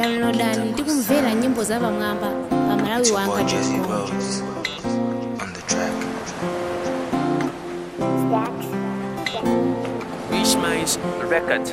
downloadani ndi kumvera nyimbo za pamwamba pa malawi wanga Jesse com Rose on the track. Rich Minds Record.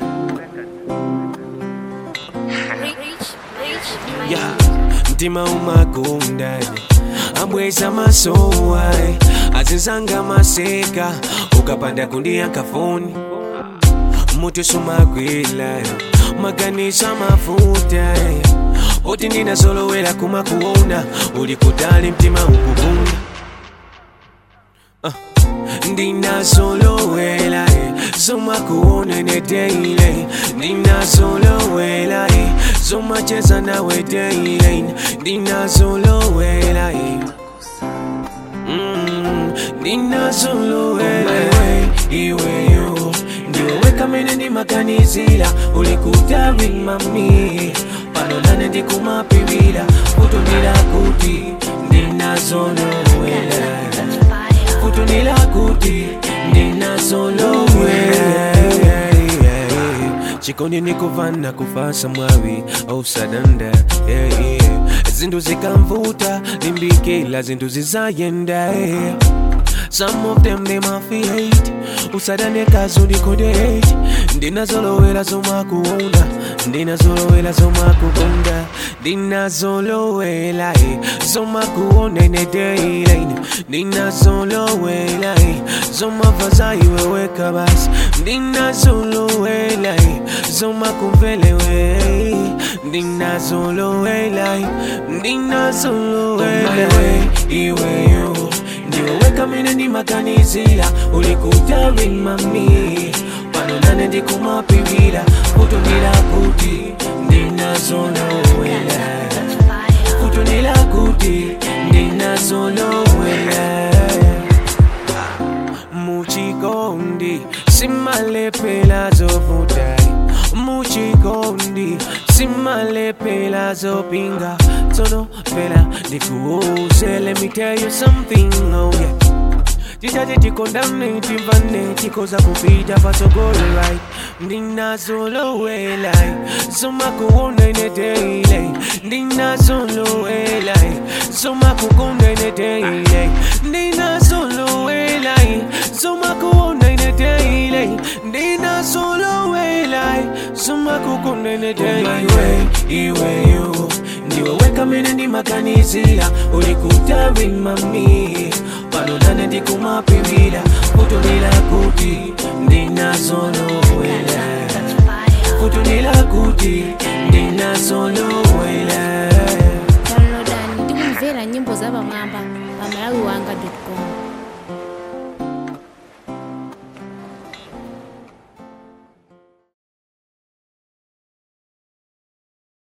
Yeah, mtima umagundane ambweza masowai azinzanga maseka ukapanda kundiyanka foni mutu sumagwila maganisha mafuta oti ndinazolowela kumakuona uli kutali mtima ukugunda ndinazolowela zomakuona nedeile ndinazolowela zomacheza nawe deile ndinazolowela Mm, ndinazolowela iweyo ndiweweka mene ndimaganizira ulikutawi mami pano nane ndikumapivira kutundira kuti ndinazolowela kutundira kuti ndinazolowela chikondi nikuvana kufasa mwawi ausadanda yeah, yeah. zinthu zikamvuta limbikila zinthu zizayenda yeah. Some of them they mafia hate usadane kazi ulikonde hate ndinazolowela zomakuona ndinazolowela zomakukonda ndinazolowela eh, zomakuona inedeile ndinazolowela eh, zomavaza iweweka basi ndinazolowela eh, zomakumvelewe ndinazolowela eh, ndinazolowela iweyo ndiweweka mene ndimaganizira ulikutawi mami pano nane ndikumapivira kutundira kuti ndinazolowela kutundira kuti ndinazolowela muchikondi simalepela zovutai muchikondi simalepela zopinga tsono pela ndikuuze let me tell you something oh yeah titate tikondane timvane tikoza kupita patsogolo right ndinazolowela zomakuona inedeile ndinazolowela zomakukonda inedeile ndinazolowela zomakuona inedeile ndinazolowela zomakukonda inedeile iweyo ndiweweka mene ndimaganizira ulikutawi mami pano nane ndikumapivira kutundira kuti ndinazolowela kutundira kuti ndinazolowela downloadani ndi kumvera nyimbo za pamwamba